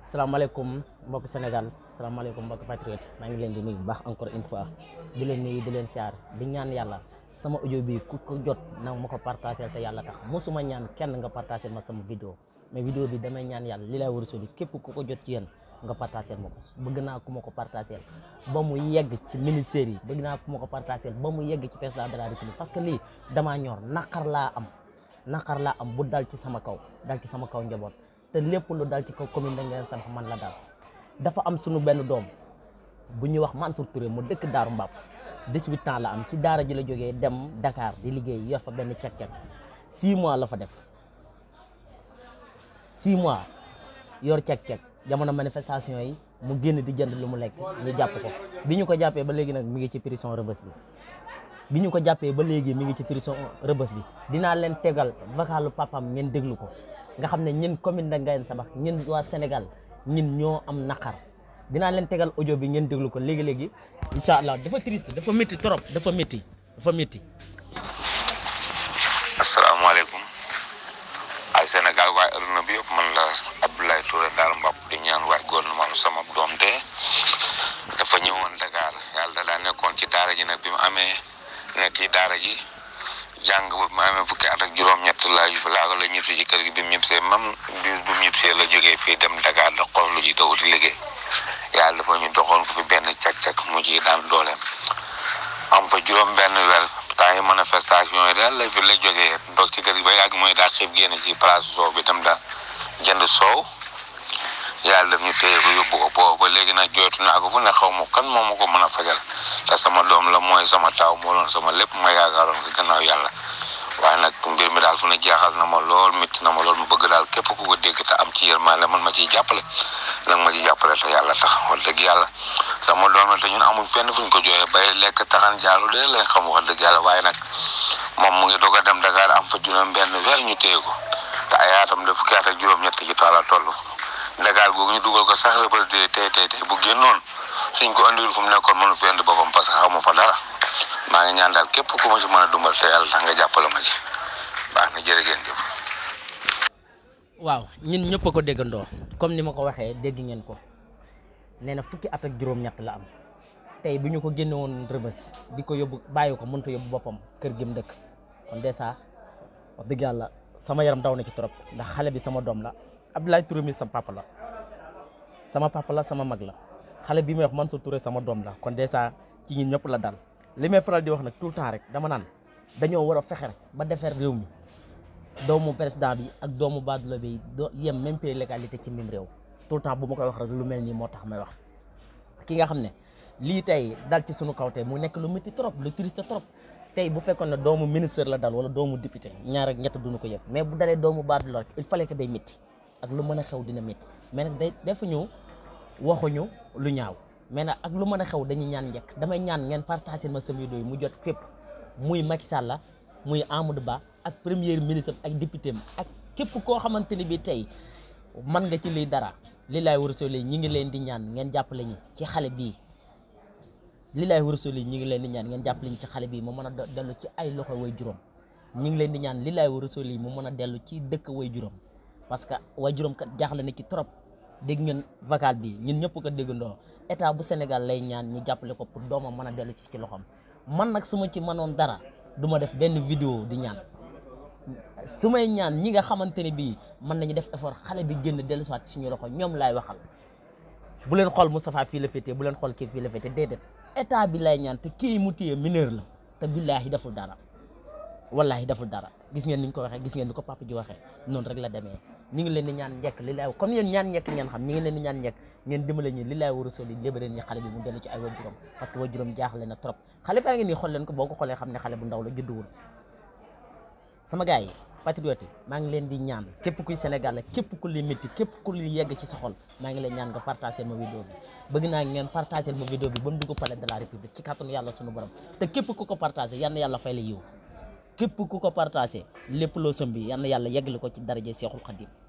salaamaaleykum mbokk Sénégal salaamaaleykum mbokk patriote maa ngi leen di nuyu bu baax encore une fois di leen nuyu di leen siyaar di ñaan yàlla sama audio bi ku ko jot na ma ko partagé te yàlla tax mosuma ñaan kenn nga partagé ma sama vidéo mais vidéo bi damay ñaan yàlla li lay war a soli képp ku ko jot ci yéen nga partagé ma ko bëgg naa ku ma ko partagé ba mu yegg ci ministère yi bëgg naa ku ma ko partagé ba mu yegg ci président de la république parce que lii damaa ñor naqar laa am naqar laa am bu dal ci sama kaw dal ci sama kaw njaboot te lépp lu dal ci kaw commune da ngeen sam man la dal dafa am sunu benn doom bu ñuy wax Mansour Touré mu dëkk Daaru Mbàpp 18 ans la am ci daara ji la jógee dem Dakar di liggéey yor fa benn cek-cek 6 mois la fa def 6 mois yor cek-cek jamono manifestation yi mu génn di jënd lu mu lekk ñu jàpp ko bi ñu ko jàppee ba léegi nag mi ngi ci prison Rebeuss bi bi ñu ko jàppee ba léegi mi ngi ci prison Rebeuss bi dinaa leen tegal vocalu papam ngeen déglu ko nga xam ne ñun commune de Ngayène Sabax ñun waa Sénégal ñun ñoo am naqar dinaa leen tegal audio bi ngeen déglu ko léegi-léegi incha allah dafa triste dafa métti trop dafa métti dafa métti asalaamaaleykum ay Sénégal waaye adduna bi yëpp man la Abdoulaye Touré daal mbapp di ñaan waay gouvernement sama doom de dafa ñëwoon Dakar yàlla da daa nekkoon ci daara ji nag bi mu amee nekk ci daara ji jàng ba mu amee fukki at ak juróom-ñett laa laa la ñibsi ci kër gi bi mu ñibsee même bis bu mu ñibsee la jógee fii dem Dakar da xool lu ji da uti liggéey yàlla dafa ñu doxoon ko fi benn cak-cak mu ji daan dooleem am fa juróom benn weer temps yi manifestation yi daal la fi la jógee doog ci kër gi ba yàgg mooy daa xiif génn ci place soow bi tam daa jënd soow yàlla daf ñu téye ko yóbbu ko boobu ba léegi nag jooytu naa ko fu ne xaw ma kan moo ma ko mën a fajal te sama doom la mooy sama taaw moo doon sama lépp ma yaakaaroon ko gannaaw yàlla waaye nag mbir mi daal fu ne jaaxal na ma lool métti na ma lool mu bëgg daal képp ku ko dégg te am ci yërmande man ma ciy jàppale nag ma ci jàppale te yàlla tax wax dëgg yàlla sama doom la te ñun amul fenn fuñ ko jooyee bay lekk taxan jaalu de lañ xam wax dëgg yàlla waaye nag moom mu ngi doog a dem Dakar am fa juróom benn weer ñu téye ko te ay atam de fukki at ak juróom-ñett ci toala toll Dakar googu ñu dugal ko sax Rebeuss de tey tey tey bu génnoon suñ ko andiwul fu mu nekkoon mënu fi indi boppam parce que xamu fa dara maa ngi ñaan daal képp ku ma ci mën a dumbal te yàlla tax nga jàppale ma ci baax na jërë ngeen jëf. waaw ñun ñëpp a ko déggandoo comme ni ma ko waxee dégg ngeen ko nee na fukki at ak juróom-ñett la am tey bu ñu ko génne woon Rebeuss di ko yóbbu bàyyi ko mënut a yóbbu boppam kër gi mu dëkk kon dèjà wax dëgg yàlla sama yaram daw na ci trop ndax xale bi sama doom la Abdoulaye Touré mi sama papa la sama papa la sama mag la xale bi may wax Mansour Touré sama doom la kon dèjà ci ñun ñëpp la dal li may faral di wax nag tout le temps rek dama naan dañoo war a fexe rek ba defar réew mi doomu président bi ak doomu baadoolo bi do yem même pays légalité ci mim réew tout le temps bu ma koy wax rek lu mel nii moo tax may wax ki nga xam ne lii tey dal ci sunu kaw tey mu nekk lu métti trop lu triste trop tey bu fekkoon ne doomu ministre la dal wala doomu député ñaar ak ñett duñu ko yëg mais bu dalee doomu baadoolo rek il fallait que day métti ak lu mën a xew dina métti mais nag day defuñu waxuñu lu ñaaw mais nag ak lu mën a xew dañuy ñaan njëkk damay ñaan ngeen partagé ma sama vidéo yi mu jot fépp muy Macky Sall la muy Amadou Ba ak premier ministre ak député am ak képp koo xamante ni bi tey mën nga ci lii dara li laay war a soli ñi ngi leen di ñaan ngeen jàppale ñi ci xale bii li laay war a soli ñi ngi leen di ñaan ngeen jàppale ñi ci xale bii mu mën a dellu ci ay loxo way juróom ñi ngi leen di ñaan li laay war a soli mu mën a dellu ci dëkk way juróom parce que way juróom kat jaaxle na ci trop dégg ngeen vocal bi ñun ñëpp ko déggandoo état bu Sénégal lay ñaan ñi jàppale ko pour doomam mën a dellu ci ci loxoom man nag su ma ci mënoon dara du ma def benn vidéo di ñaan su may ñaan ñi nga xamante ne bii mën nañu def effort xale bi génn dellu si waat ci suñu loxo ñoom laay waxal bu leen xool Moustapha fii la féetee bu leen xool kii fii la féetee déedéet état bi lay ñaan te kii mu téye mineur la te billaahi deful dara wallaahi deful dara gis ngeen ni ñu ko waxee gis ngeen ni ko papa ji waxee noonu rek la demee ñi ngi leen di ñaan njekk li laay comme yéen ñaan njekk ngeen xam ñi ngi leen di ñaan njekk ngeen dimbale ñi li laay war a soli lébaleen ñi xale bi mu dellu ci ay wajuram parce que wajuram jaaxle na trop xale baa ngi nii xool leen ko boo ko xoolee xam ne xale bu ndaw la judduwul sama gars yi patriote maa ngi leen di ñaan képp kuy Sénégal la képp ku li métti képp ku li yegg ci sa xol maa ngi leen ñaan nga partagé ma vidéo bi bëgg naa ngeen partagé ma vidéo bi ba mu dugg palais de la république ci kàttanu yàlla sunu borom te képp ku ko partagé yal na yàlla fay la yiw képp ku ko partagé lépp loo sëmbi yal na yàlla yeggali ko ci daraje Seexul Xadim